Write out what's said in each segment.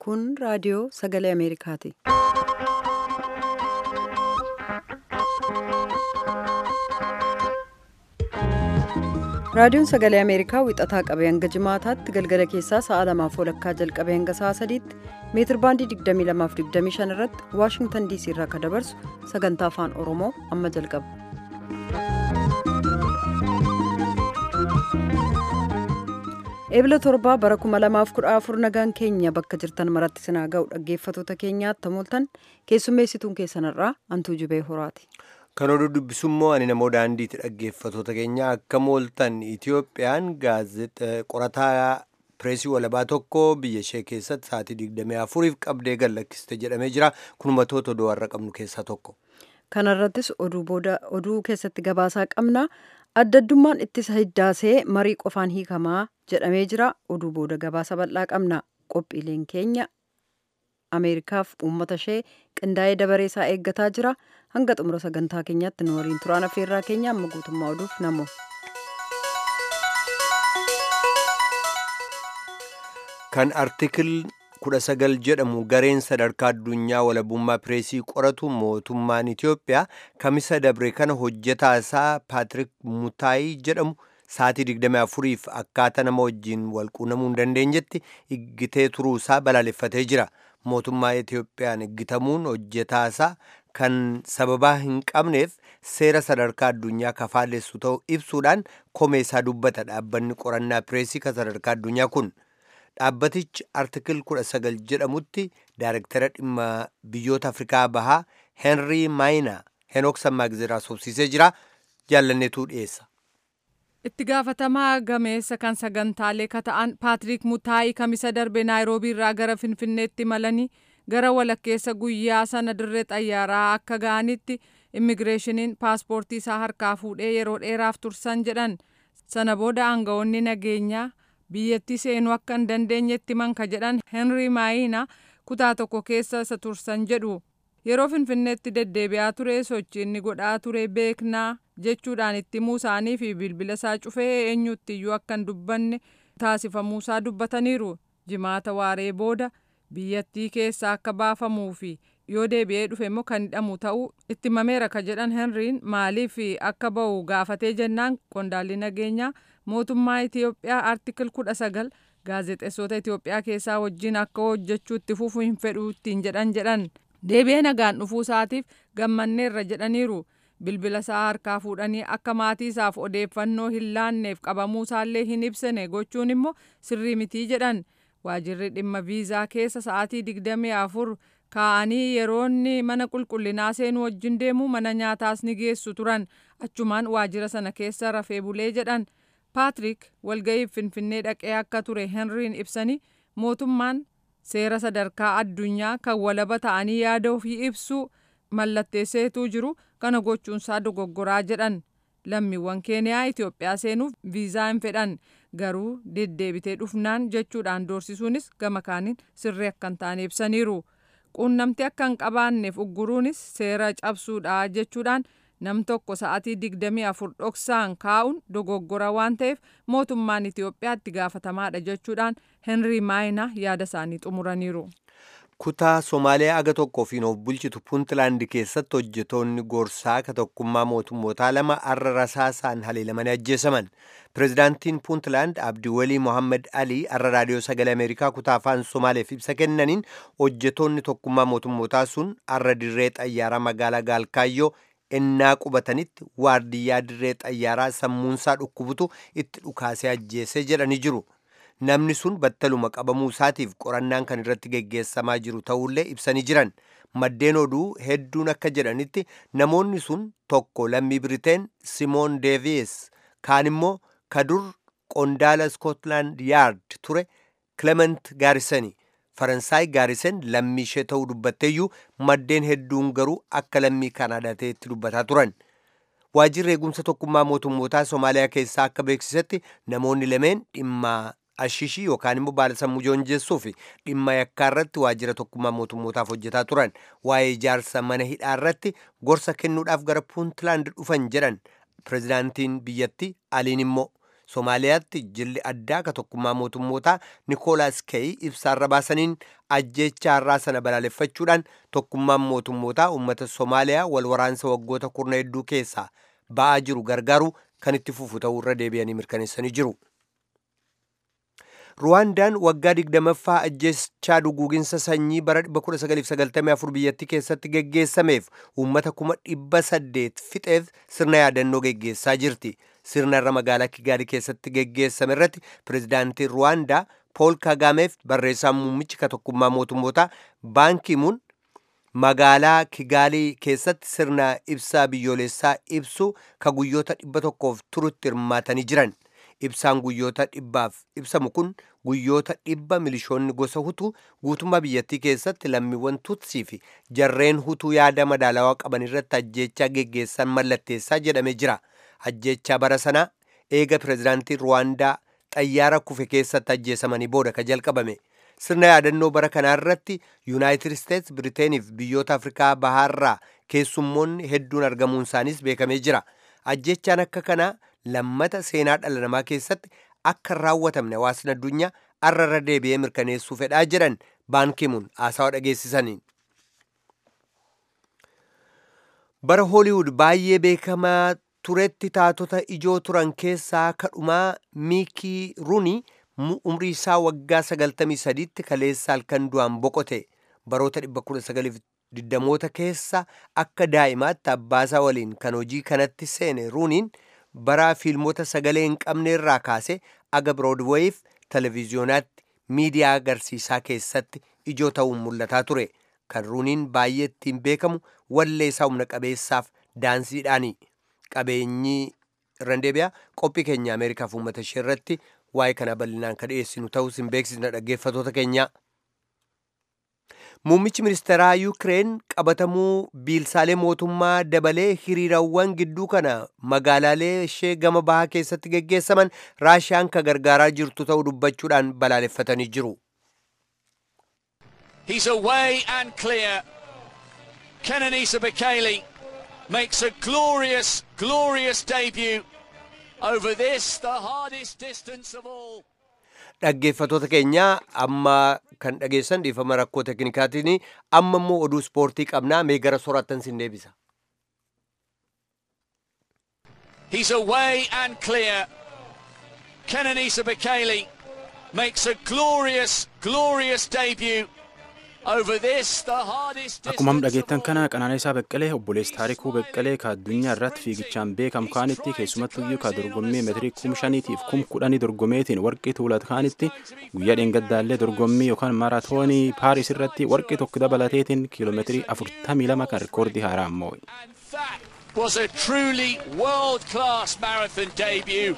Kun raadiyoo sagalee Ameerikaati. Raadiyoon sagalee Ameerikaa wixataa qabee hanga jimaataatti galgala keessaa sa'a lamaaf walakkaa jalqabee hanga sa'a sadiitti meetir baandii 22:25 irratti Waashingtan DC irraa kan dabarsu sagantaa afaan Oromoo amma jalqaba. Eebila torbaa bara 2014 nagaan keenya bakka jirtan maratti sinaa ga'u dhaggeeffatoota keenyaatti tamooltan keessummeessituun keessanirraa Antuu Jubee Horaati. Kan oduu dubbisummoo ani namoo daandiitti dhaggeeffatoota keenya akka mooltan Itiyoophiyaan qorataa pireesii walabaa tokko biyya ishee keessatti sa'aatii 24f qabdee gad lakkiste jedhamee jira. Kun matoota oduu har'a qabnu keessaa tokko. Kana irrattis oduu keessatti gabaasaa qabna. Addaddummaan ittisa hiddaasee marii qofaan hiikamaa jedhamee jira. Oduu booda gabaasa bal'aa qabna. Qophiileen keenya Ameerikaaf uummata ishee qindaa'ee dabareesaa eeggataa jira. Hanga xumura sagantaa keenyaatti nu waliin turaan affeerraa keenya amma guutummaa oduuf namo. Kan artikil kudha sagal jedhamu gareen sadarkaa addunyaa walabummaa pireesii qoratu mootummaan Itiyoophiyaa kamisa dabre kana hojjetaa isaa Paatrik Mutaayii jedhamu sa'aatii 24f akkaataa nama wajjin walquunnamuu hin dandeenyetti iggitee turuu isaa balaaleffatee jira. Mootummaa Itiyoophiyaan iggitamuun hojjetaa isaa kan sababaa hin qabneef seera sadarkaa addunyaa kafaalessu ta'uu ibsuudhaan komee isaa dubbata dhaabbanni qorannaa pireesii kan sadarkaa addunyaa kun. Dhaabbatichi artikil 19 jedhamutti daayirektara dhimma biyyoota Afrikaa bahaa Henrii Maayinaa Henook Sammaagizeraa sobsiisee jira. Jaallanneetuu dhiyeessa. Itti gaafatamaa gameessa kan sagantaalee kata'an Paatrik Mutaayii kamisa darbe Naayiroobii irraa gara Finfinneetti malanii gara walakkeessa guyyaa sana dirree xayyaaraa akka ga'anitti immigireeshiniin paaspoortii isaa harkaa fuudhee yeroo dheeraaf tursan jedhan. Sana booda aangawoonni nageenyaa biyyattii seenuu akka hin dandeenyetti manka jedhan henrii maayina kutaa tokko keessa isa tursan jedhu yeroo finfinneetti deddeebi'aa ture sochii inni godhaa ture beeknaa jechuudhaan itti himuu isaanii fi bilbila isaa cufee eenyutti iyyuu akka hin dubbanne taasifamuusaa dubbataniiru jimaata waaree booda biyyattii keessa akka baafamuu fi yoo deebi'ee dhufe immoo kan hidhamu ta'uu itti himameera ka jedhan henriin maaliif akka ba'u gaafatee jennaan qondaalli nageenyaa mootummaa Itiyoophiyaa artikil kudha sagal gaazexeessota Itiyoophiyaa keessaa wajjin akka hojjechuu itti fufuu hin fedhu ittiin jedhan jedhan deebi'ee nagaan dhufuu isaatiif gammanneerra jedhaniiru bilbila isaa harkaa fuudhanii akka maatii isaaf odeeffannoo hin laanneef qabamuu isaallee hin ibsine gochuun immoo sirrii mitii jedhan waajirri dhimma viizaa keessa sa'aatii digdamii afur kaa'anii yeroonni mana qulqullinaa seenuu wajjin deemuu mana nyaataas ni geessu turan achumaan waajira sana keessa rafee bulee jedhan. Paatrik walga'iif finfinnee dhaqee akka ture henriin ibsanii mootummaan seera sadarkaa addunyaa kan walaba ta'anii yaada ofii ibsuu mallatteesseetuu jiru kana gochuunsaa dogoggoraa jedhan lammiiwwan keeniyaa Itiyoophiyaa seenuuf viizaa hin fedhan garuu deddeebitee dhufnaan jechuudhaan doorsisuunis gama kaaniin sirrii akka hin taane ibsaniiru quunnamtii akka hin qabaanneef ugguruunis seera cabsuudha jechuudhaan. nam tokko sa'atii digdamii afur dhoksaan kaa'uun dogoggora waan ta'eef mootummaan Itiyoophiyaatti gaafatamaadha jechuudhaan henrii maayinaa yaada isaanii xumuraniiru. Kutaa Somaaliyaa aga tokkoo fi of bulchitu Puuntlaand keessatti hojjetoonni gorsaa ka tokkummaa mootummootaa lama arra rasaasaan haleelamanii ajjeesaman. Pireezidaantiin Puuntlaand Abdiwalii Mohammed Alii arra raadiyoo sagalee Ameerikaa kutaa afaan Somaaleef ibsa kennaniin hojjetoonni tokkummaa mootummootaa sun arra dirree xayyaaraa magaalaa Gaalkaayyoo ennaa qubatanitti waardiyyaa dirree xayyaaraa sammuunsaa dhukkubutu itti dhukaasee ajjeesee jedhanii jiru. Namni sun battaluma qabamuu isaatiif qorannaan kan irratti geggeessamaa jiru ta'ullee ibsanii jiran. Maddeen oduu hedduun akka jedhanitti namoonni sun tokko lammii Biriteen Simoon Deeviis kaan immoo kadur qondaala Scotland Yard ture Clement Gaarisanii. faransaay gaarisen lammii ishee ta'uu dubbatteeyyuu maddeen hedduun garuu akka lammii kaanaadaa ta'etti dubbataa turan waajjirri eegumsa tokkummaa mootummootaa somaaliyaa keessaa akka beeksisetti namoonni lameen dhimma ashishii yookaan immoo baala sammuu joonjeessuu fi dhimma yakkaa irratti waajjira tokkummaa mootummootaaf hojjetaa turan waa'ee ijaarsa mana hidhaa irratti gorsa kennuudhaaf gara puuntlaand dhufan jedhan pireezidaantiin biyyattii aliin immoo Somaaliyaatti jilli addaa ka tokkummaa mootummootaa Nikoolaas Keey ibsaarra baasaniin ajjeechaa har'aa sana balaaleffachuudhaan tokkummaan mootummootaa uummata Somaaliyaa wal waraansa waggoota kurna hedduu keessaa ba'aa jiru gargaaru kan itti fufu ta'uu irra deebi'anii mirkaneessanii jiru. ruwaandaan waggaa digdamaffaa ajjeechaa duguuginsa sanyii bara 1994 biyyattii keessatti geggeessameef uummata kuma dhibba saddeet fixeef sirna yaadannoo geggeessaa jirti sirna irra magaalaa kigaali keessatti geggeessame irratti pirezidaantiin ruwaandaa pool kagaameef barreessaan muummichi ka tokkummaa mootummootaa baankimuun magaalaa kigaalii keessatti sirna ibsaa biyyoolessaa ibsu ka guyyoota dhibba tokkoof turutti hirmaatanii jiran ibsaan guyyoota dhibbaaf ibsamu kun guyyoota dhibba milishoonni gosa hutuu guutummaa biyyattii keessatti lammiiwwan tutsii fi jarreen hutuu yaada madaalawaa qaban irratti ajjeechaa geggeessan mallatteessaa jedhamee jira ajjeechaa bara sanaa eega pirezidaantiin ruwaandaa xayyaara kufe keessatti ajjeesamanii booda ka jalqabame sirna yaadannoo bara kanaa irratti yuunaayitid isteets biriteeniif biyyoota afrikaa bahaarraa keessummoonni hedduun argamuun isaaniis beekamee jira ajjeechaan akka kanaa lammata seenaa dhala namaa keessatti akka hin raawwatamne hawaasni addunyaa arra irra deebi'ee mirkaneessuu fedhaa jedhan baankimuun haasawa dhageessisaniin. bara hooliwud baay'ee beekamaa turetti taatota ijoo turan keessaa kadhumaa miikii ruunii umrii isaa waggaa 93tti kaleessa halkan du'aan boqote baroota 1920moota keessa akka daa'imaatti abbaasaa waliin kan hojii kanatti seene ruuniin bara fiilmota sagalee hin qabne irraa kaase aga biroodweeyiif televiziyonaatti miidiyaa agarsiisaa keessatti ijoo ta'uun mul'ataa ture kan ruuniin baay'ee ittiin beekamu wallee isaa humna qabeessaaf daansiidhaani qabeenyi irraan deebi'a qophii keenya ameerikaaf uummata ishee irratti waa'ee kana bal'inaan kan dhiyeessinu ta'us hin beeksisna dhaggeeffatoota keenya. Muummichi ministeeraa Yuukireen qabatamuu biilsaalee mootummaa dabalee hiriirawwan gidduu kana magaalaalee ishee gama bahaa keessatti geggeessaman raashiyaan ka gargaaraa jirtu ta'uu dubbachuudhaan balaaleffatanii jiru. He's away and clear. Kenenisa Bekele makes a glorious, glorious debut over this, the hardest distance of all. dhaggeeffatoota keenya amma kan dhageessan dhiifama rakkoo teknikaatiin amma immoo oduu ispoortii qabnaa mee gara soraattan sin deebisa. He's away and clear. Kenenisa Bekele makes a glorious, glorious debut over this, the hardest Akkuma distance of dhageettan all. kana Qananiisaa Beqqalee obboleessa Taarikuu Beqqalee ka addunyaa irratti fiigichaan beekamu kaanitti keessumattuyyuu ka dorgommii meetirii kum shaniitiif kum kudhanii dorgomeetiin warqii tuulat kaanitti guyyaa dheengaddaallee dorgommii yookaan maaraatoonii Paaris irratti warqii tokko dabalateetiin kiiloomeetirii afurtamii lama kan rikoordii haaraa ammoo. And that was a truly world-class marathon debut.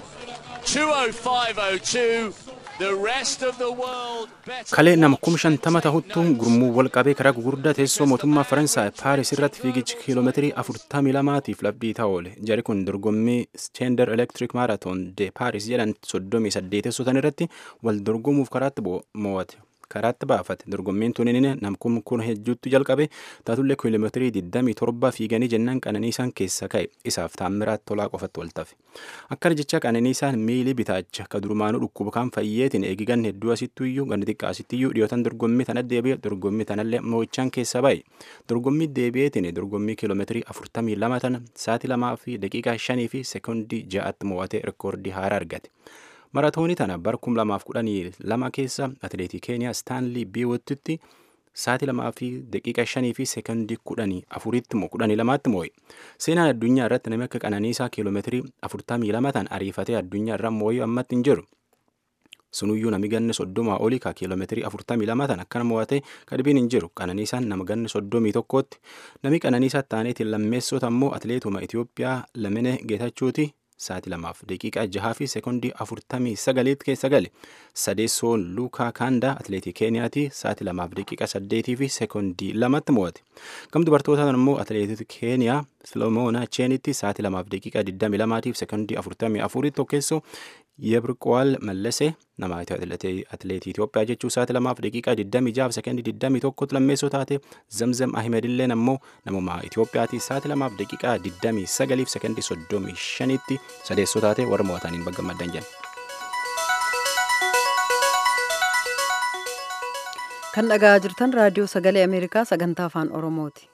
205.02. The rest of the world better. Kalee nama kum shantama tahuttuun gurmuu wal qabee karaa gugurdaa teessoo mootummaa Faransaay Paaris irratti fiigichi kiiloomeetirii afurtamii lamaatiif labdii ta'aa oole. Jari kun dorgommii Stender Electric Marathon de Paaris jedhan soddomii saddeetessotan irratti wal dorgomuuf karaatti bo- mo'ate. karaatti baafate dorgommiin tunin namkum kun hedduutti jalqabe taatullee kiiloomeetirii 27 fiiganii jennaan qananiisaan keessa ka'e isaaf taammiraat tolaa qofatti waltafe akkana jecha qananiisaan miilii bitaacha ka durumaanuu dhukkuba kan fayyeetiin eegigan hedduu asittuyyuu ganni xiqqaasittiyyuu dhiyootan dorgommii tana deebi'e dorgommii tanallee mo'ichaan keessa ba'e dorgommii deebi'eetiin dorgommii kiiloomeetirii 42 tana sa'aatii lamaa fi daqiiqaa 5 fi sekoondii 6tti mo'atee rikoordii haaraa argate. maratoonii tana bara 2012 keessa atileetii keeniyaa staanlii biiwottitti sa'aatii lamaa fi daqiiqa shanii fi seekondii kudhanii afuritti moo kudhanii lamaatti moo'e seenaan addunyaa irratti namni akka qananiisaa kiiloomeetirii afurtamii lama tan ariifatee addunyaa irra moo'ee ammatti hin jiru. sunuyyuu nami ganni soddomaa olii ka kiiloomeetirii afurtamii lama tan akkana mo'ate kadhibiin hin jiru qananiisaan nama ganni soddomii tokkootti nami qananiisaa taaneetiin lammeessota ammoo atileetuma Itoophiyaa lamine geetachuuti sa'aatii lamaaf daqiiqaa jahaa fi seekondii afurtamii sagaliitti keessa gale sadeessoon luukaa kaandaa atileetii keeniyaati sa'aatii lamaaf daqiiqaa saddeetii fi seekondii lamatti mo'ate gam dubartootaan immoo atileetii keeniyaa filomoona cheenitti sa'aatii lamaaf daqiiqaa digdamii lamaatiif seekondii afurtamii afurii tokkeessoo yebriqo'aal mallase nama atileetii Itoophiyaa jechuu sa'aatii lamaaf daqiiqaa digdamii jaaf seekondii digdamii tokkotti lammeessoo taate zamzam ahimedilleen ammoo namuma Itoophiyaati sa'aatii lamaaf daqiiqaa digdamii sagaliif seekondii soddomii shanitti sadeessoo taate warra mo'ataniin baggammaddan jenna. kan dhaga'aa jirtan raadiyoo sagalee ameerikaa sagantaa afaan oromooti.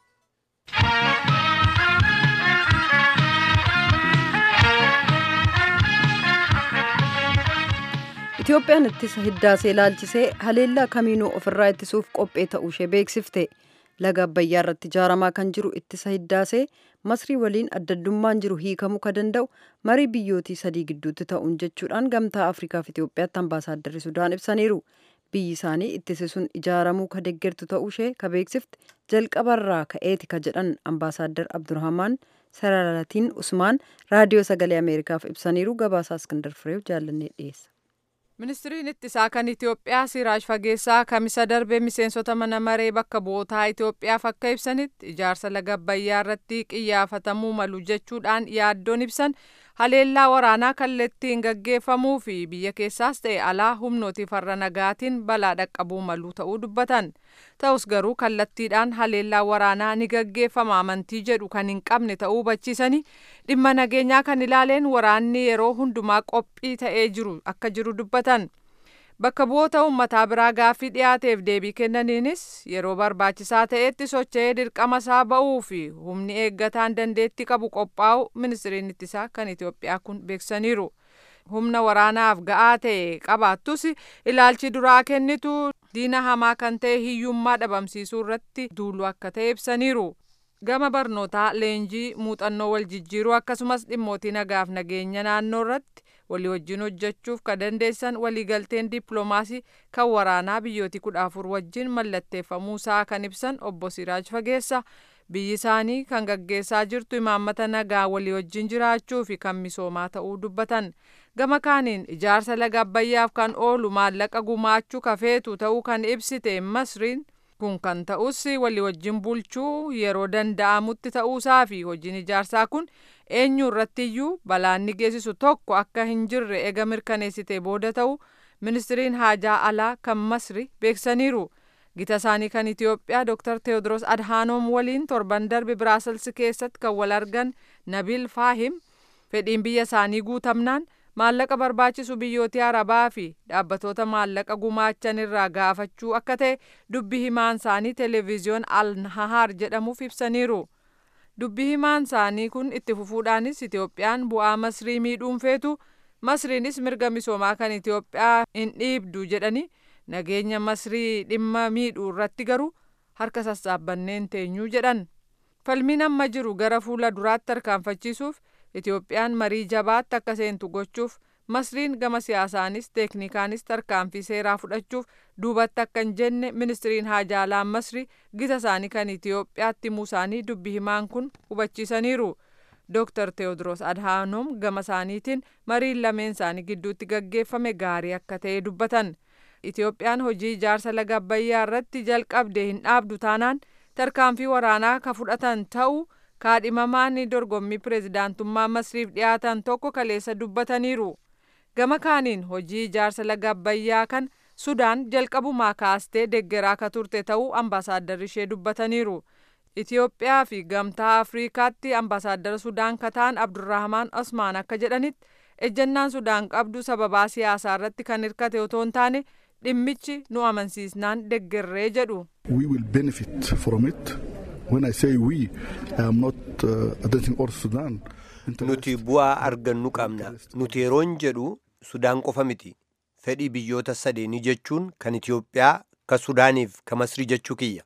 Itoophiyaan ittisa hiddaasee ilaalchisee haleellaa kamiinuu ofirraa ittisuuf qophee ta'uu ishee beeksifte. Laga Abbayyaa irratti ijaaramaa kan jiru ittisa hiddaasee Masrii waliin addaddummaan jiru hiikamuu ka danda'u marii biyyootii sadii gidduutti ta'uun jechuudhaan gamtaa Afriikaaf Itoophiyaatti ambaasaadarri Sudaan ibsaniiru. Biyyi isaanii ittisi sun ijaaramuu ka deeggertu ta'uu ishee ka beeksifte jalqabarraa ka'eeti ka jedhan ambaasaaddar Abdurrahmaan Sararatiin Usmaan raadiyoo sagalee Ameerikaaf ibsaniiru gabaasaa Iskindar Fireew jaallannee dhiyeessa. Ministiriin ittisaa kan Itoophiyaa Siraaj Fageessaa kamisa darbe miseensota mana maree bakka bu'ootaa Itoophiyaaf akka ibsanitti ijaarsa laga Abbayyaa irratti qiyyaafatamuu malu jechuudhaan yaaddoon ibsan haleellaa waraanaa kallattiin gaggeeffamuu fi biyya keessaas ta'e alaa humnooti farra nagaatiin balaa dhaqqabuu malu ta'uu dubbatan. Ta'us garuu kallattiidhaan haleellaa waraanaa ni gaggeeffama amantii jedhu kan hin qabne ta'uu hubachiisanii dhimma nageenyaa kan ilaaleen waraanni yeroo hundumaa qophii ta'ee jiru akka jiru dubbatan. Bakka bu'oota uummataa biraa gaaffii dhiyaateef deebii kennaniinis yeroo barbaachisaa ta'etti socho'ee dirqama isaa ba'uu fi humni eeggataan dandeetti qabu qophaa'u ministiriin ittisaa kan Itoophiyaa kun beeksisaniiru. Humna waraanaaf ga'aa ta'e qabaattus ilaalchi duraa kennitu diina hamaa kan ta'e hiyyummaa dhabamsiisuu irratti duulu akka ta'e ibsaniiru. Gama barnootaa leenjii muuxannoo wal jijjiiruu akkasumas dhimmootii nagaaf nageenya naannoo irratti walii wajjin hojjechuuf ka dandeessan waliigalteen dippiloomaasii kan waraanaa biyyooti kudha afur wajjin mallatteeffamuusaa kan ibsan obbo Siraaj Fageessa biyyi isaanii kan gaggeessaa jirtu imaammata nagaa walii wajjin jiraachuu fi kan misoomaa ta'uu dubbatan. Gama kaaniin ijaarsa laga Abbayyaaf kan oolu maallaqa gumaachuu kafeetu ta'uu kan ibsite Masriin kun kan ta'us walii wajjin bulchuu yeroo danda'amutti ta'uusaa fi hojiin ijaarsaa kun eenyu irrattiyyuu balaan ni geessisu tokko akka hin jirre ega mirkaneessite booda ta'u ministiriin haajaa alaa kan masri beeksaniiru. Gita isaanii kan Itoophiyaa Dr. Teewodiroos Adhaanoom waliin torban darbe Biraasels keessatti kan wal argan Nabil Faahim fedhiin biyya isaanii guutamnaan maallaqa barbaachisu biyyootii arabaa fi dhaabbatoota maallaqa gumaachan irraa gaafachuu akka ta'e dubbi himaan isaanii televezyiyoon al nahaar jedhamuuf ibsaniiru. Dubbi himaan isaanii kun itti fufuudhaanis Itoophiyaan bu'aa masrii miidhuun feetu masriinis mirga misoomaa kan Itoophiyaa hin dhiibdu jedhanii nageenya masrii dhimma miidhuu irratti garuu harka sassaabbanneen teenyuu jedhan. Falmiin amma jiru gara fuula duraatti tarkaanfachiisuuf Itoophiyaan marii jabaatti akka seentu gochuuf masriin gama siyaasaanis teeknikaanis tarkaanfii seeraa fudhachuuf duubatti akka hin jenne ministiriin haajaalaan masrii gita isaanii kan Itoophiyaatti himuu isaanii dubbi himaan kun hubachiisaniiru. Dr. Teewodiroos Adhaanoom gama isaaniitiin mariin lameen isaanii gidduutti gaggeeffame gaarii akka ta'e dubbatan. Itoophiyaan hojii ijaarsa laga Abbayyaa irratti jalqabde hin dhaabdu taanaan tarkaanfii waraanaa ka fudhatan ta'uu kaadhimamaan dorgommii pireezidaantummaa masriif dhiyaatan tokko kaleessa dubbataniiru. Gama kaaniin hojii ijaarsa laga Abbayyaa kan Sudaan jalqabumaa kaastee deeggaraa ka turte ta'uu ambaasaadarri ishee dubbataniiru. Itoophiyaa fi gamtaa Afriikaatti ambaasaaddara Sudaan kataan Abdurrahmaan Osmaan akka jedhanitti ejjennaan Sudaan qabdu sababaa siyaasaa irratti kan hirkate otoo hin taane dhimmichi nu amansiisnaan deeggarree jedhu. We will benefit from it. When I say we, I am not uh, addressing all Sudan. Nuti bu'aa argannu qabna. Nuti yeroon jedhu Sudaan qofa miti. Fedhii biyyoota sadeenii jechuun kan Itoophiyaa, ka Sudaaniif, ka Masrii jechuu kiyya.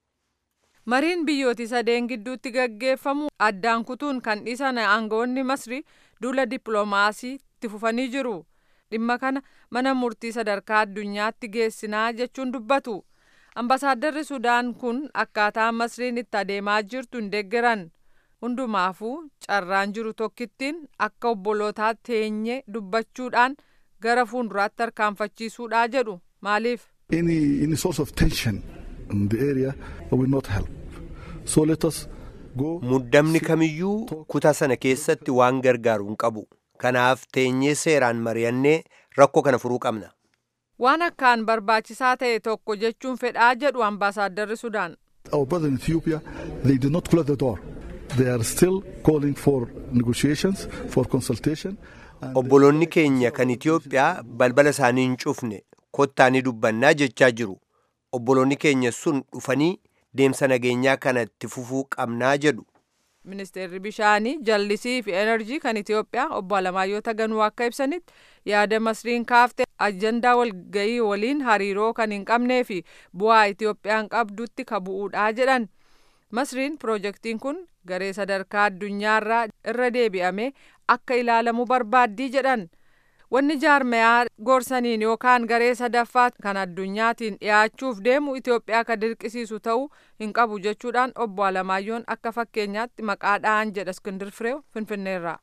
Mariin biyyooti sadeen gidduutti gaggeeffamu addaan kutuun kan dhiisan aangawoonni Masrii duula dippiloomaasii itti fufanii jiru. Dhimma kana mana murtii sadarkaa addunyaatti geessinaa jechuun dubbatu. Ambasaadarri Sudaan kun akkaataa Masriin itti adeemaa jirtu hin deeggaran. Hundumaafuu carraan jiru tokkittiin akka obbolootaa teenye dubbachuudhaan gara fuulduraatti tarkaanfachiisuudha jedhu. Maaliif? Any, any source of tension in the area will not help. So let us go. Muddamni kamiyyuu kutaa sana keessatti waan gargaaru hin qabu. Kanaaf teenyee seeraan mari'annee rakkoo kana furuu qabna. Waan akkaan barbaachisaa ta'e tokko jechuun fedhaa jedhu ambaasaaddarri Sudaan. Our brother in Ethiopia, they did not close the door. They are still calling for negotiations, for consultation. and- Obboloonni keenya kan Itoophiyaa balbala isaanii hin cufne kottaa ni dubbannaa jechaa jiru. obboloonni keenya sun dhufanii deemsa nageenyaa kana itti fufuu qabnaa jedhu. Ministeerri bishaanii jallisii fi enerjii kan Itoophiyaa obbo Alamaayyoo Taganuu akka ibsanitti yaada masriin kaafte ajandaa walgayii waliin hariiroo kan hin qabnee fi bu'aa Itoophiyaan qabdutti ka bu'uudha jedhan. Masriin piroojeektiin kun garee sadarkaa addunyaarraa irra deebi'amee akka ilaalamu barbaaddii jedhan. Wanni jaarmayaa gorsaniin yookaan garee sadaffaa kan addunyaatiin dhiyaachuuf deemu Itoophiyaa ka dirqisiisu ta'uu hin qabu jechuudhaan obbo Alamaayyoon akka fakkeenyaatti maqaa dha'an jedha Iskindir Fireew Finfinneerraa.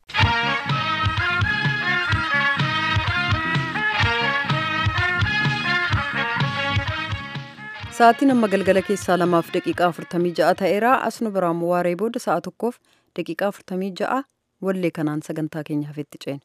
Sa'aatiin amma galgala keessaa lamaaf daqiiqaa afurtamii ja'a ta'eera. Asnu biraan waaree booda sa'a tokkoof daqiiqaa afurtamii ja'a wallee kanaan sagantaa keenya hafetti ceene.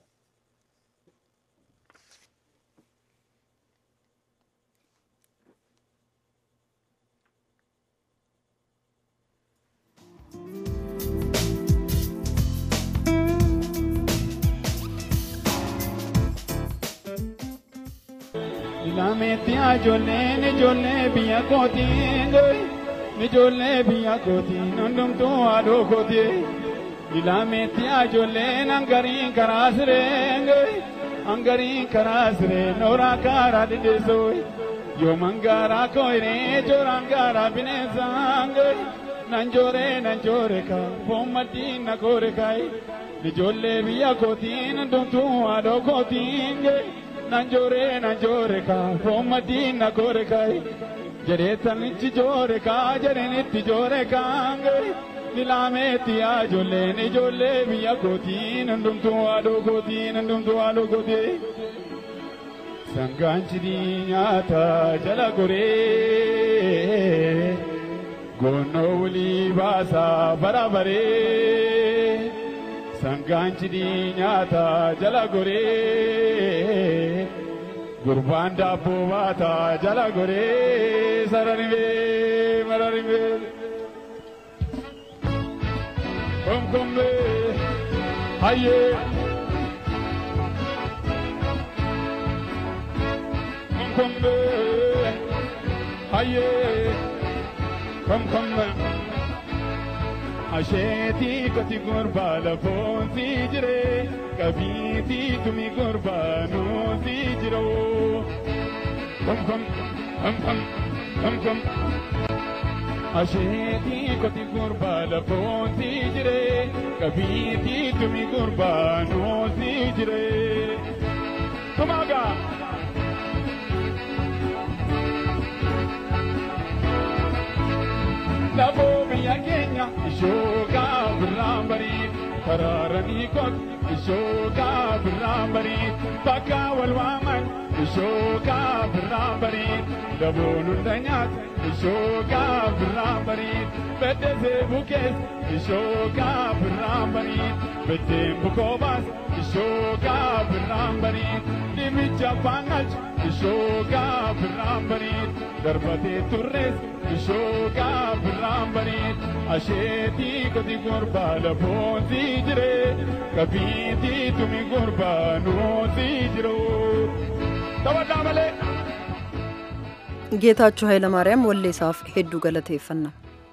Ilaameetti ijoolleen ijoollee biyya kootiin ijoollee biyya kootiin hundumtuu haadhoo kootiin ilaameetti ijoolleen hangariin karaa sireen hangariin karaa sireen nooraa karaa dhidheessoo yoo mangaaraa kooyiree jooraan gaaraa bineensaan nanjooree nanjoore kaa foon maddiin na koore kaay ijoollee biyya kootiin hundumtuu haadhoo kootiin. nanjore nanjore ka fomma dinna kore kai jedheetan ichi joore kaa jedhen itti joore kaange nilameetti ijoolleen ijoollee biyya kootiin hundumtuu haadhoo kootiin hundumtuu haadhoo kootii sangaanchidii nyaata jala goree goonnoo wulii baasaa bara baree sangaanchidii nyaata jala goree gurbaan daabboo baataa jala goree sararibee mararibee komkombee hayyee komkombee hayyee komkombee. asheetii koti gurbaa lafoonsi jire qabiitii tumi gurbaa nuusi jiro kom kom kom kom kom kom asheetii koti gurbaa lafoonsi jire qabiitii tumi gurbaa nuusi jire tumagaa. Lafoo biyya keenya ishoogaa birraan barii karaaranii kot ishoogaa birraan barii bakka wal waaman ishoogaa birraan barii daboon hunda nyaata ishoogaa birraan barii beddesee bukees ishoogaa birraan barii beddeen bukoobaas ishoogaa birraan barii dhimicha faangalcha ishoogaa birraan barii darbatee turrees ishoogaa birraan barii asheetii koti gurbaa lafoonsi jire qabiitii tumi gurbaa nuusi jiru taphataa malee. ጌታቸው ኃይለማርያም ወሌሳፍ ሄዱ ገለቴeffannaa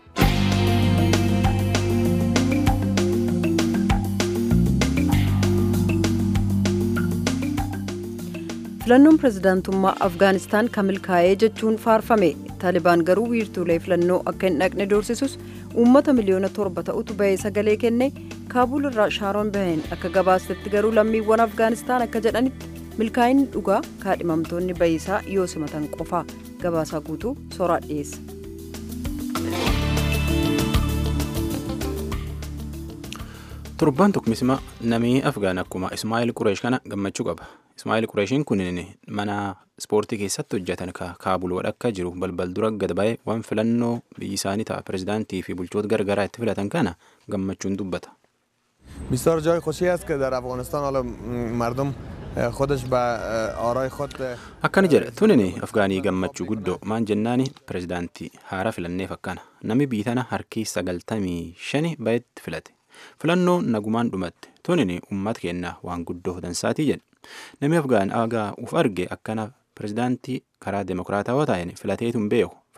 filannoon pirezidaantummaa afgaanistaan kan milkaa'ee jechuun faarfame taalibaan garuu wiirtuulee filannoo akka hin dhaqne doorsisus uummata miliyoona torba ta'utu bahee sagalee kenne kaabuul irraa shaaroon baheen akka gabaasetti garuu lammiiwwan afgaanistaan akka jedhanitti milkaa'inni dhugaa kaadhimamtoonni bayisaa yoo simatan qofaa gabaasaa guutuu soraa dhiyeessa. Torbaan tokkummaa namni Afgaan akkuma Ismaa'il Qureesh kana gammachuu qaba. Ismaa'il Qureeshiin kun mana ispoortii keessatti hojjetan kaabul wadhakka jiru balbal dura gad ba'ee waan filannoo biyyi isaanii ta'a pirezidaantii fi bulchoota gargaraa itti filatan kana gammachuun dubbata. بسیار جای خوشی است که در افغانستان حالا مردم خودش به آرای خود akkana jedha tunini afgaanii gammachuu guddoo maan jennaani pirezidaantii haara filanneef akkana namni biitana harkii sagaltamii shani bahetti filate filannoo nagumaan dhumatte tunini uummata keenyaa waan guddoo dansaatii jedhe namni afgaan aagaa uf arge akkana pirezidaantii karaa demokiraatawaa ta'een filateetu hin beeku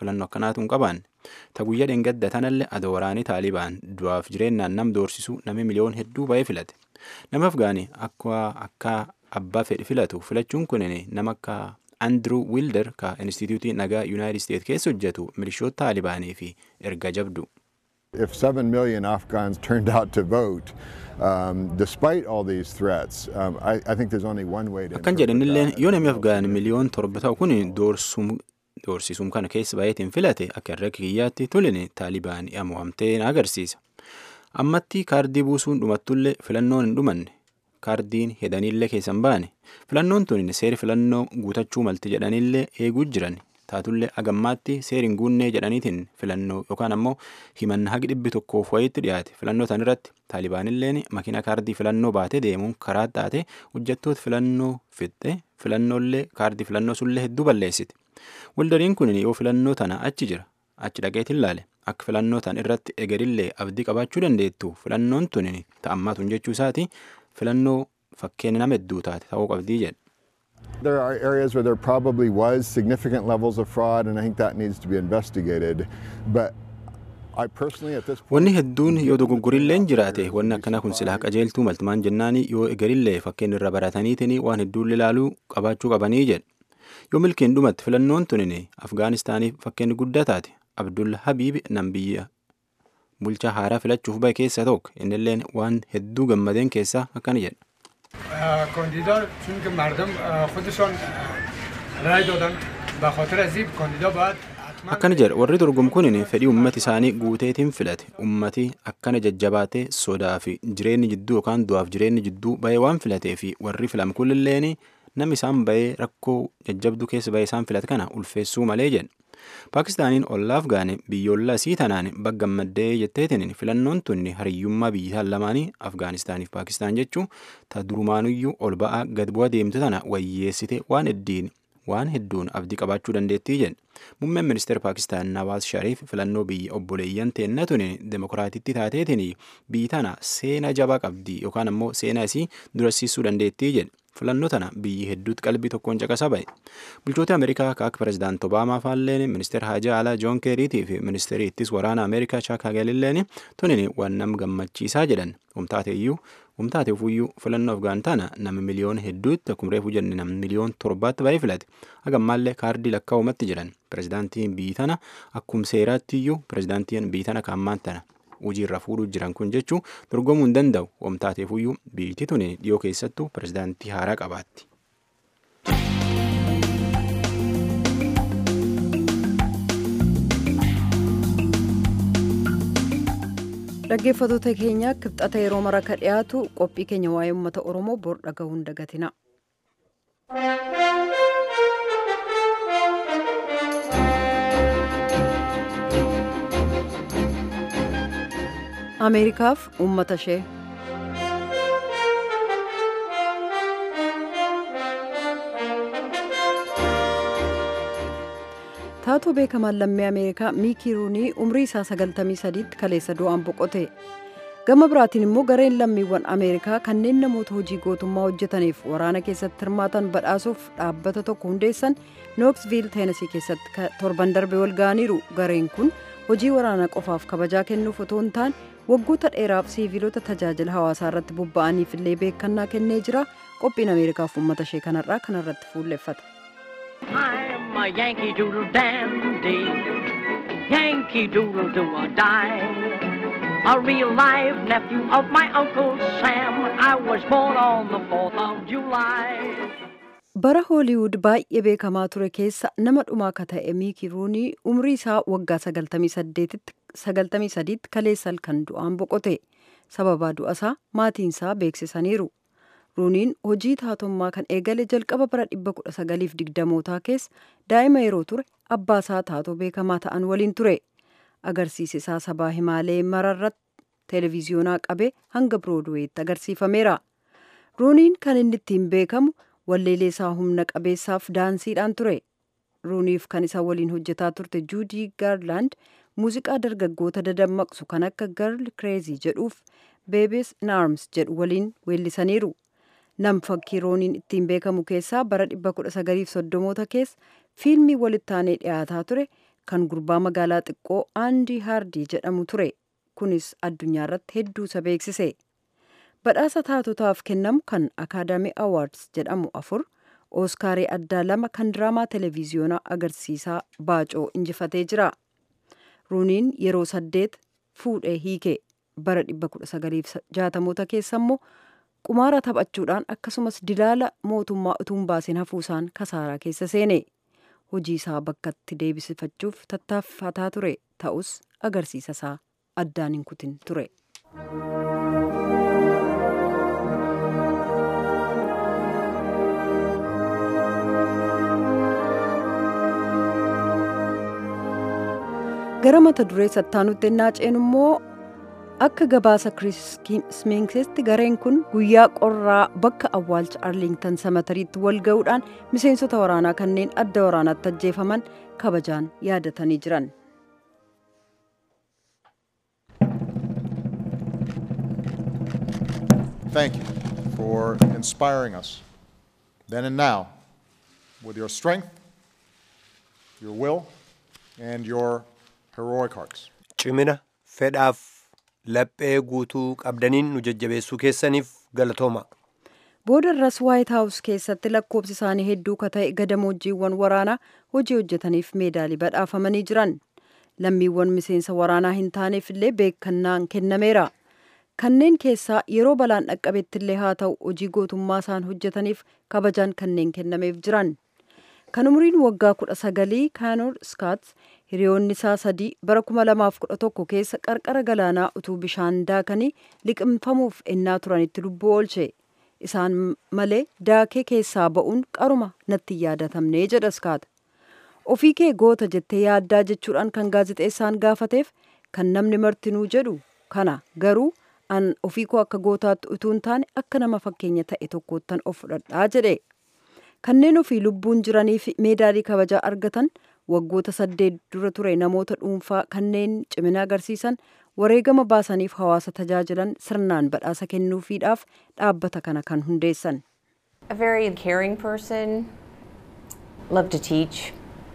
filannoo akkanaatu hin qabaanne. Ta guyyaa dheengadda tanallee adoo waraanii taalibaan du'aaf jireenyaan nam doorsisuu namni miliyoon hedduu ba'ee filate. Nama Afgaanii akka akka abbaa fedhi filatu filachuun kun nama akka Andrew Wilder ka Instituutii Nagaa Yuunaayitid Isteet keessa hojjetu milishoota taalibaanii fi erga jabdu. If 7 million Afghans turned out to vote, um, despite all these threats, um, I, I think there's only one way to. Akkan jedhanillee yoo namni Afgaan miliyoon torba ta'u kun doorsisuum kana keessa baay'eetiin filate akka irra kiyyaatti tolini taalibaan mo'amtee na agarsiisa. Ammatti kaardii buusuun dhumattullee filannoon hin dhumanne. kaardiin hedaniillee keessan baane filannoon tun seeri filannoo guutachuu malti jedhanillee eeguu jiran taatullee agammaatti seeriin guunnee jedhaniitiin filannoo yookaan ammoo himanna haqi dhibbi tokkoof wayiitti dhiyaate filannoo tan irratti taalibaanilleen makiina kaardii filannoo baatee deemuun karaa taate hojjettoota filannoo fixxe filannoollee kaardii filannoo sullee hedduu balleessite waldariin kun yoo filannoo tana achi jira achi dhaqeetiin laale akka filannoo tan irratti egerillee abdii qabaachuu dandeettu filannoon tun ta'ammaatun jechuu isaati filannoo fakkeenya nama hedduu taate ta'uu qabdii jedha. There are areas where there probably was significant levels of fraud, and I think that needs to be investigated. But I personally, at this point, Wanni hedduun yoo dogoggorilleen jiraate wanni akkana kun silaa qajeeltuu maltumaan jennaani yoo egerillee fakkeenya irra barataniitiin waan hedduun ilaaluu qabaachuu qabanii jedha. Yoo milkiin dhumatti filannoon tunin Afgaanistaaniif fakkeenya guddaa taate Abdul Habiib nam biyya bulchaa haaraa filachuuf bahe keessa tokko innilleen waan hedduu gammadeen keessaa akkana jedha. کاندیدا چون که مردم خودشان رای دادن به خاطر از این کاندیدا باید akkana jedha warri dorgomu kun fedhii ummati isaanii guuteetiin filate ummati akkana jajjabaatee sodaa fi jireenyi jidduu yookaan du'aaf jireenyi jidduu bahee waan filatee fi warri filame kunilleen namni isaan bahee rakkoo jajjabduu keessa bahee isaan filate kana ulfeessuu malee jedha. Paakistaaniin ollaa Afgaanii biyyoolaa isii tanaan baggammaddee jetteetiin filannoon tun hariyyummaa biyyoota lamaanii Afgaanistaaniif Paakistaan jechuun ta durumaanuyyuu ol ba'aa gad bu'aa deemtu tana wayyeessite waan heddiin waan hedduun abdii qabaachuu dandeettii jedha. Muummeen ministeera Paakistaan Nawaaz Shariif filannoo biyya obboleeyyan teenna tun demokiraatitti taateetiin biyyi tana seena jabaa qabdi yookaan ammoo seena isii durasiisuu dandeettii jedha. filannoo tana biyyi hedduutti qalbii tokkoon caqasaa ba'e. Bulchoota Ameerikaa akka pirezidaant Obaamaa faalleen ministeera Haajaa Alaa Joon Keeriitii fi ministeerri ittis waraana Ameerikaa Chaak Hagelilleen tunin waan nam gammachiisaa jedhan. Umtaateeyyuu umtaate ufuyyuu filannoo Afgaan tana nama miliyoona hedduutti akkuma reefu jenne nama miliyoona torbaatti baay'ee filate. Hagammaallee kaardii lakkaa'umatti jiran. Pirezidaantiin biyyi tana akkuma seeraattiyyuu pirezidaantiin biyyi tana kaammaan tana hojiirra fuudhuu jiran kun jechuun dorgomuu hin danda'u wamtaateefuyyuu biyyi tun dhiyoo keessattuu pirezidaantii haaraa qabaatti. dhaggeeffattoota keenya kibxata yeroo mara ka dhiyaatu qophii keenya waa'ee uummata oromoo bor dhagahuun dagatina. ameerikaaf uummata ishee taatoo beekamaan lammii ameerikaa miikii ruunii umrii isaa 93tti kaleessa du'aan boqote gama biraatiin immoo gareen lammiiwwan ameerikaa kanneen namoota hojii gootummaa hojjetaniif waraana keessatti hirmaatan badhaasuuf dhaabbata tokko hundeessan nooksviil teenasii keessatti torban darbe wal ga'aniiru gareen kun hojii waraanaa qofaaf kabajaa kennuuf otoo hin taane waggoota dheeraaf siiviilota tajaajila hawaasaa irratti bobba'aniif illee beekannaa kennee jira qophiin ameerikaaf uummata ishee kanarraa kanarratti fuulleffata. I'm a Yankee Doodle dandy, Yankee Doodle do or die. A real live nephew of my Uncle Sam. I was born on the 4th of July. bara hooliwud baay'ee beekamaa ture keessa nama dhumaa akka ta'e miikii ruunii umrii isaa waggaa 93tti kaleessa halkan du'aan boqote sababaa du'a isaa maatiin isaa beeksisaniiru ruuniin hojii taatummaa kan eegale jalqaba bara 1920mootaa keessa daa'ima yeroo ture abbaa isaa taatoo beekamaa ta'an waliin ture agarsiisi isaa sabaa himaalee mararratti televiziyoonaa qabee hanga biroodweetti agarsiifameera ruuniin kan inni ittiin beekamu walleelee isaa humna qabeessaaf daansiidhaan ture ruuniif kan isa waliin hojjetaa turte juudii gaarlaand muuziqaa dargaggoota dadammaqsu kan akka garl kireezii jedhuuf beebis naarms jedhu waliin weellisaniiru nam fakkii ruuniin ittiin beekamu keessaa bara 1930moota keessa fiilmii walittaanee dhiyaataa ture kan gurbaa magaalaa xiqqoo aandii haardii jedhamu ture kunis addunyaa irratti hedduu isa beeksise badhaasa taatotaaf kennamu kan akaadaamii awaards jedhamu afur ooskaarii addaa lama kan diraamaa televiziyoonaa agarsiisaa baacoo injifatee jira ruuniin yeroo saddeet fuudhee hiike bara 1960moota keessa immoo qumaara taphachuudhaan akkasumas dilaala mootummaa utuu hin baasin hafuusaan kasaaraa keessa seene hojii isaa bakkatti deebisifachuuf tattaaffataa ture ta'us agarsiisa isaa addaan hin kutin ture. gara mata duree sattaanutti ennaa ceenu immoo akka gabaasa kirismeesitti gareen kun guyyaa qorraa bakka awwaalcha arlingtan samatariitti wal ga'uudhaan miseensota waraanaa kanneen adda waraanaatti ajjeefaman kabajaan yaadatanii jiran. Thank you for inspiring us then and now with your strength, your will, and your heroic hearts. Cimina fedhaaf laphee guutuu qabdaniin nu jajjabeessuu keessaniif galatooma. Booda irras Waayit Haawus keessatti lakkoobsi isaanii hedduu ka ta'e gadamoojiiwwan waraanaa hojii hojjetaniif meedaalii badhaafamanii jiran. Lammiiwwan miseensa waraanaa hin taaneef illee beekannaan kennameera. Kanneen keessaa yeroo balaan dhaqqabetti illee haa ta'u hojii gootummaa isaan hojjetaniif kabajaan kanneen kennameef jiran. Kan umriin waggaa kudha sagalii Kaanoor Skaats hiriyoonni isaa sadii bara kuma lamaaf kudha tokko keessa qarqara galaanaa utuu bishaan daakanii liqimfamuuf ennaa turanitti lubbuu oolche. Isaan malee daakee keessaa ba'uun qaruma natti yaadatamne jedha Skaat. Ofii kee goota jettee yaaddaa jechuudhaan kan gaazexeessaan gaafateef kan namni martinuu jedhu kana garuu an ofii koo akka gootaatti utuu hin taane akka nama fakkeenya ta'e tokkoottan of fudhadhaa jedhe. Kanneen ofii lubbuun jiraniif meedaalii kabajaa argatan waggoota saddeet dura ture namoota dhuunfaa kanneen cimina agarsiisan wareegama baasaniif hawaasa tajaajilan sirnaan badhaasa kennuufiidhaaf dhaabbata kana kan hundeessan. A very caring person, loved to teach,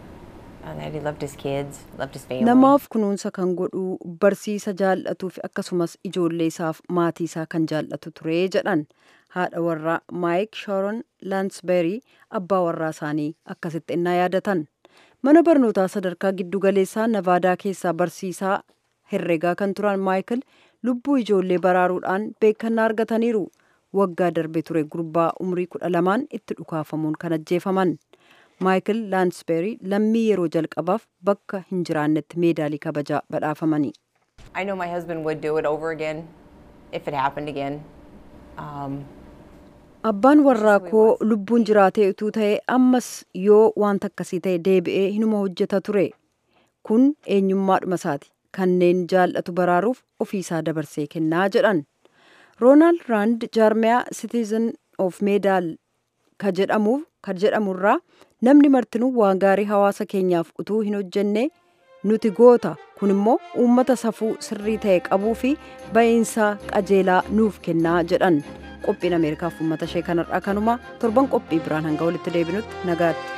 and he loved his kids, loved his family. Namaaf kunuunsa kan godhu barsiisa jaallatuuf akkasumas ijoollee isaaf maatii isaa kan jaallatu ture jedhan haadha warraa Maayik Sharon Laansbeerii abbaa warraa isaanii akkasitti innaa yaadatan. Mana barnootaa sadarkaa giddugaleessaa Navaadaa keessaa barsiisaa herreegaa kan turan Maayikil lubbuu ijoollee baraaruudhaan beekannaa argataniiru. Waggaa darbe ture gurbaa umrii kudha lamaan itti dhukaafamuun kan ajjeefaman. Maayikil Laansbeerii lammii yeroo jalqabaaf bakka hin jiraannetti meedaalii kabajaa badhaafamanii. I know my husband would do it over again if it happened again. Um, Abbaan warraa koo lubbuun jiraatee utuu ta'e ammas yoo wanta akkasii ta'e deebi'ee hinuma hojjeta ture. Kun eenyummaadhuma isaati. Kanneen jaallatu baraaruuf ofiisaa dabarsee kennaa jedhan. Roonaald Raand jaarmiyaa Citizen of Meedaal ka jedhamuuf kan jedhamurraa namni martinuu waan gaarii hawaasa keenyaaf utuu hin hojjenne nuti goota kun immoo uummata safuu sirrii ta'e qabuu fi ba'iinsaa qajeelaa nuuf kennaa jedhan qophiin ameerikaaf uummata ishee kanarraa kanuma torban qophii biraan hanga walitti deebinutti nagaatti.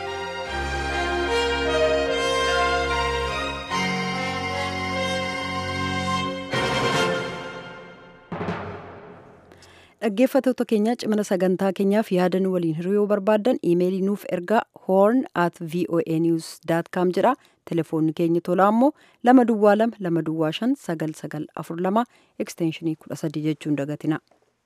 dhaggeeffatoota keenya cimina sagantaa keenyaaf yaada nu waliin hiriyoo barbaaddan iimeelii nuuf ergaa horn at voa news com jedha telefoonni keenya tolaa immoo lama duwwaa lama lama duwwaa shan sagal sagal afur lama ekstenshinii kudha sadii jechuun dagatina.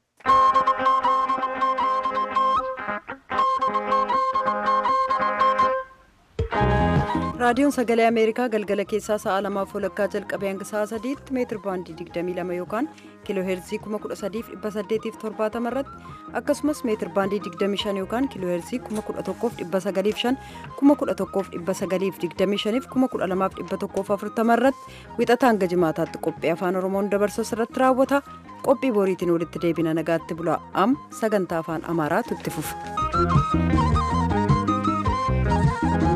raadiyoon sagalee ameerikaa galgala keessaa sa'a lamaaf walakkaa jalqabee hanga sa'a sadiitti meetir baandii 22 yookaan kiiloo heerzii 13870 irratti akkasumas meetir baandii 25 yookaan kiiloo heerzii 11905 11925 12140 irratti wixata hanga jimaataatti qophii afaan oromoon dabarsu irratti raawwata qophii boriitiin walitti deebina nagaatti bula am sagantaa afaan amaaraatu itti fufa.